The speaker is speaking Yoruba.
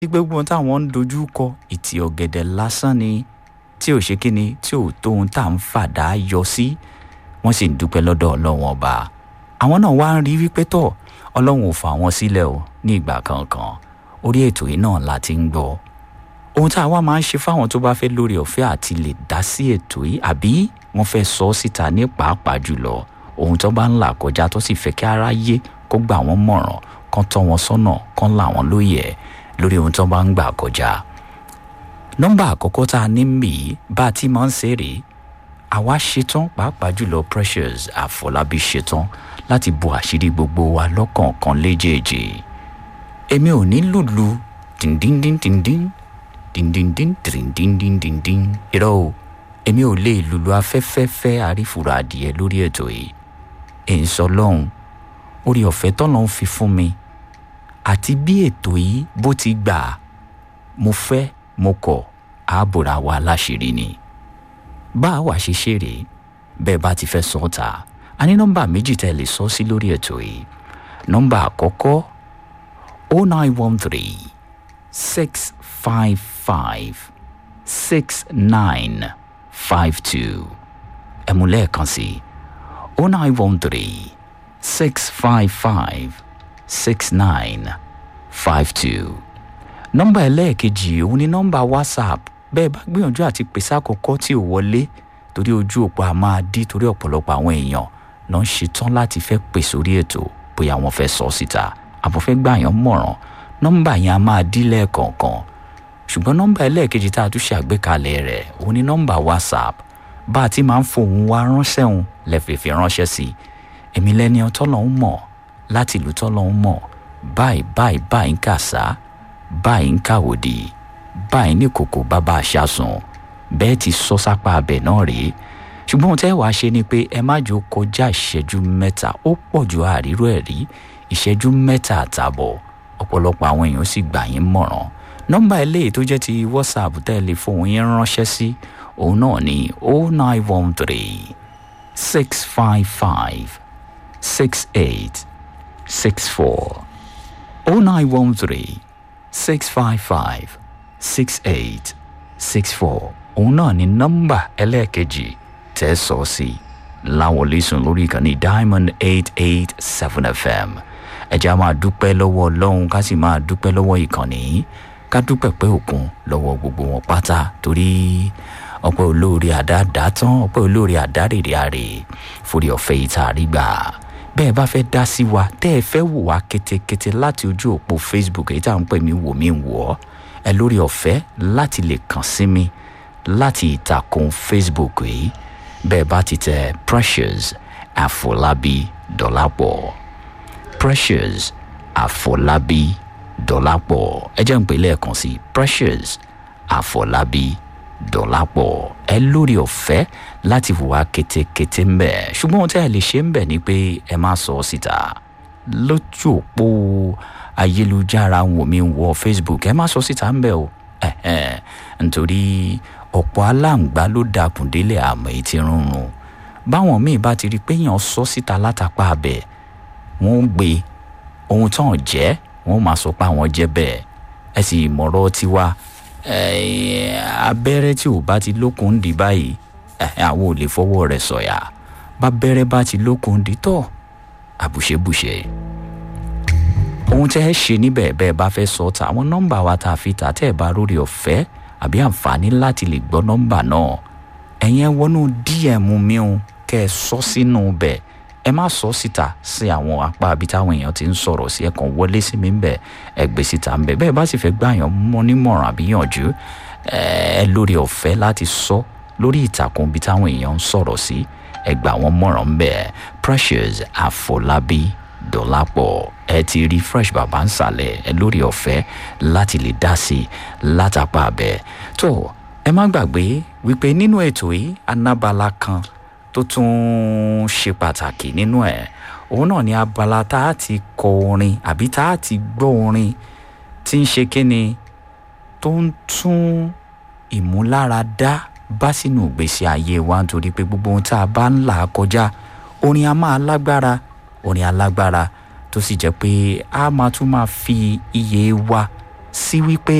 gbogbo ohun táwọn ń dojú kọ ìtì ọ̀gẹ̀dẹ̀ lásán ni tí ò ṣe kíni tí ò tó ohun tá à ń fàdá yọ sí wọ́n sì ń dúpẹ́ lọ́dọ̀ ọlọ́run ọba àwọn náà wá ń rí wípé tọ̀ ọlọ́run ò fà wọ́n sílẹ̀ o ní ìgbà kankan orí ètò yìí náà la ti ń gbọ́ ohun tá a wá máa ń ṣe fáwọn tó bá fẹ́ lórí ọ̀fẹ́ àti lè dá sí ètò yìí àbí wọ́n fẹ́ sọ ọ́ síta ní pàápàá jùlọ ohun tó bá ń là kọjá tó sì fẹ́ kí aráyé kó gbà wọ́n mọ̀ràn kán tọ́ wọn sọ́nà kán là wọ́n lóye lórí ohun tó bá ń gbà kọjá nọ́mbà àkọ́kọ́ tá a ní mì í bá a ti máa ń ṣe rèé àwa ṣetán pàápàá jùlọ precious àfọlábí ṣetán láti bo àṣírí gbogbo wa lọ́kọ̀ọ̀kan léjèèjì èmi ò ní lùlù dìndíndíndíndín dìndíndín dìndíndíndíndín irọ́ o èmi ò lè lùlù afẹ́fẹ́fẹ́ àrífura adìẹ lórí ètò yìí èyí sọ lọ́hùn orí ọ̀fẹ́ tọ́lọ́hún fi fún mi àti bí ètò yìí bó ti gbà mo fẹ́ mo kọ̀ ààbòrà wa láṣìírí ni bá a wà ṣe ṣeré bẹ́ẹ̀ bá ti fẹ́ sọ ọ́ ta a ní nọ́mbà méjì tẹ́ lè sọ sí lórí ètò yìí nọ́mbà àkọ́kọ́ o nine one three six five five six nine five two ẹ mú lẹ́ẹ̀kan sí o nine one three six five five six nine five two nọ́mbà ẹlẹ́ẹ̀kejì òun ni nọ́mbà whatsapp bẹ́ẹ̀ bá gbìyànjú àti pèsè àkọ́kọ́ tí ò wọlé torí ojú òpó a máa dí torí ọ̀pọ̀lọpọ̀ àwọn èèyàn ló ń ṣetán láti fẹ́ pè sórí ètò bóyá wọ́n fẹ́ sọ síta àbọ̀ fẹ́ gbà yàn mọ̀ràn nọ́mbà yẹn a máa dí lẹ́ẹ̀kọ̀ọ̀kan ṣùgbọ́n nọ́mbà ẹlẹ́ẹ̀kejì tá a tún ṣe àgbékalẹ̀ rẹ̀ òun ni nọ́mbà whatsapp bá a ti máa ń fohùn wa ránṣẹ́ òun lẹ́fẹ̀ẹ́fẹ́ ránṣẹ́ sí i èmi lẹ́ni ọtọ́lọ́hún mọ̀ láti ìlú tọ́lọ́hún mọ̀ báyìí báyìí báyìí ń kà sá báyìí ń kàwòdì báyìí ní kòkó bàbá àṣàsùn bẹ́ẹ̀ ti sọ sápá abẹ náà rèé ṣùgbọ́n ohun tẹ́ wàá ṣe ni pé ẹ má jò kọjá ìṣẹ́jú mẹ́ta ó pọ̀ ju àríró ẹ̀ rí ìṣẹ́jú mẹ́ta àtààbọ̀ ọ̀pọ̀lọpọ̀ àwọn èèyàn sì gbà yín mọ̀ràn nọ́mbà eléyìí tó jẹ́ ti whatsapp tẹ́ ẹ lè fohùn yín ránṣẹ́ sí òun náà ní o nine one three six five five six eight six four o nine one three six five five six eight six four òun náà ní nọ́mbà ẹlẹ́ẹ̀kejì tẹ́ sọ sí láwọlé sùn lórí ìkànnì diamond eight eight seven fm ẹ jẹ́ a máa dúpẹ́ lọ́wọ́ ọlọ́run ká sì máa dúpẹ́ lọ́wọ́ ìkànnì ká dúpẹ́ pé òkun lọ́wọ́ gbogbo wọn pátá torí ọpẹ́ olóore àdáàdá tán ọpẹ́ olóore àdárèrè àrè forí ọ̀fẹ́ ìta àrígbà bẹ́ẹ̀ bá fẹ́ dá sí wa tẹ́ ẹ fẹ́ wò wá ketekete láti ojú òpó facebook èyí tá à ń pè mí wò mí wò ọ́ ẹ lórí ọ̀fẹ́ láti lè kàn sí mi láti ìtàkùn facebook yìí bẹ́ẹ̀ bá ti tẹ precious àfọlábí dọ́làpọ̀ precious àfọlábí dọ́làpọ̀ ẹ jẹ́ ń pè lẹ́ẹ̀kan sí precious àfọlábí dọ́làpọ̀ ẹ lórí ọ̀fẹ́ láti wà kétékété ń bẹ̀ ṣùgbọ́n ohun tí ẹ lè ṣe ń bẹ̀ ni pé ẹ má sọ ọ́ síta lójú òpó ayélujára wò mí wọ facebook ẹ má sọ síta ń bẹ̀ o nítorí ọ̀pọ̀ aláǹgbá ló dakùn délé àmọ́ èyí ti rúnrun báwọn míì bá ti rí i pé èèyàn sọ síta látàpá abẹ wọn ń gbé ohun tán jẹ́ wọn máa sọ pé àwọn jẹ́ bẹ́ẹ̀ ẹ sì mọ̀rọ̀ tiwa abẹ́rẹ́ tí ò bá ti lókun ń di báyìí àwọn ò lè fọwọ́ rẹ̀ sọ̀yà bá bẹ́rẹ́ bá ti lókun ń di tọ̀ àbùṣebùṣe ohun tẹ́ ẹ ṣe níbẹ̀ bẹ́ẹ̀ bá fẹ́ sọ ta àwọn nọ́mbà wa tá a fi tà tẹ́ ẹ bá rórí ọ̀fẹ́ àbí àǹfààní láti lè gbọ́ nọ́mbà náà ẹ̀yin ẹ wọnú dm mi o kẹ́ ẹ sọ sínú bẹ̀ ẹ má sọ síta sí àwọn apá àbí táwọn èèyàn ti ń sọ̀rọ̀ sí ẹ̀kan wọlé sí mi ń bẹ̀ ẹ gbé síta ń bẹ̀ bẹ́ẹ̀ bá sì fẹ́ gbà yàn mọ́ nímọ̀ràn àbí yànjú ẹ lórí ọ̀fẹ́ láti sọ lórí ìtàkùn bí táwọn èèyàn ń sọ̀rọ̀ sí ẹ gbà wọ́n mọ̀ràn ń bẹ̀ precious àfọlábí dọ́lápọ̀ ẹ ti rí fresh bàbá ń sàlẹ̀ ẹ lórí ọ̀fẹ́ láti lè dá sí i látàpá abẹ tó ẹ má gbàgbé wípé nínú ètò yìí anábala kan tó tún ṣe pàtàkì nínú ẹ òun náà ni abala tá a ti kọ orin àbí tá a ti gbọ́ orin tí ń ṣe kíni tó ń tún ìmúláradá bá sínú ìgbésí ayé wa nítorí pé gbogbo ohun tá a bá ń là kọjá orin a máa lágbára orin alágbára tó sì jẹ́ pé a máa tún máa fi iye wa sí wípé